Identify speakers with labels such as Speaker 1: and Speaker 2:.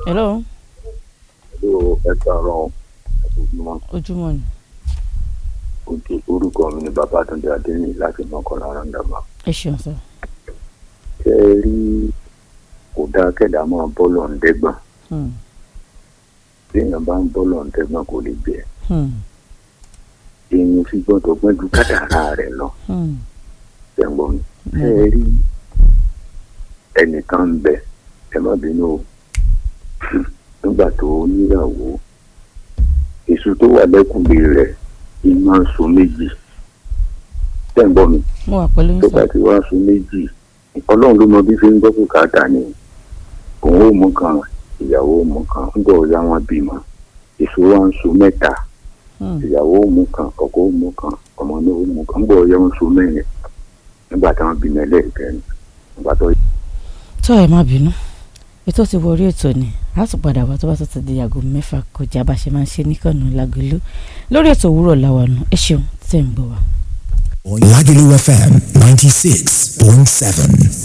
Speaker 1: hello
Speaker 2: Hello, ẹ káàárọ̀ ojúmọ́
Speaker 1: ojúmọ́ ni
Speaker 2: ojú orúkọ mi ni Babátúndé Adéyìn láti mọ́kànlá rándàmà.
Speaker 1: ẹ ṣeun sọ.
Speaker 2: ṣé ẹ rí kò dáa kẹ́dà máa bọ́ọ̀lù ọ̀ǹdẹ́gbọ̀n
Speaker 1: Hmm,
Speaker 2: bí èèyàn bá ń bọ́ọ̀lù ọ̀ǹdẹ́gbọ̀n kò lè jẹ́
Speaker 1: hmm,
Speaker 2: èèyàn fi gbọ́dọ̀ gbọ́n ju kádàrá rẹ̀ lọ
Speaker 1: hmm,
Speaker 2: ṣẹ̀gbọ́n mi. ṣé ẹ rí ẹnìkan ń bẹ ẹ má bínú o nígbà tó níyàwó èso tó wà lẹ́kùnlé rẹ̀ iná ń so méjì ṣẹ̀gbọ́n mi.
Speaker 1: mo wà pẹ̀lú yín
Speaker 2: tó
Speaker 1: sọ.
Speaker 2: bá ti wá sun méjì ọlọ́run ló mọ bí fi ń gbọ́ bùkátà ni òun ò mú kan ìyàwó ò mú kan ń bọ̀ ya wọn bímọ èso wa ń sun mẹ́ta
Speaker 1: Hmm,
Speaker 2: ìyàwó ò mú kan ọkọ ò mú kan ọmọ náà ò mú kan ń bọ̀ ya wọn sun mẹ́rin nígbà táwọn bímọ ẹlẹ́ẹ̀kẹrin nígbà tó
Speaker 1: tó ẹ má bínú ètò ti wọ orí ètò ni a tún padà wá tó bá tó ti di aago mẹ́fà kọjá bá ṣe máa ń ṣe níkànnì lágolo lórí ètò òwúrọ̀ làwọn ẹ ṣeun tẹ̀ ń gbọ́ wa.
Speaker 3: Lagelu FM 96.7.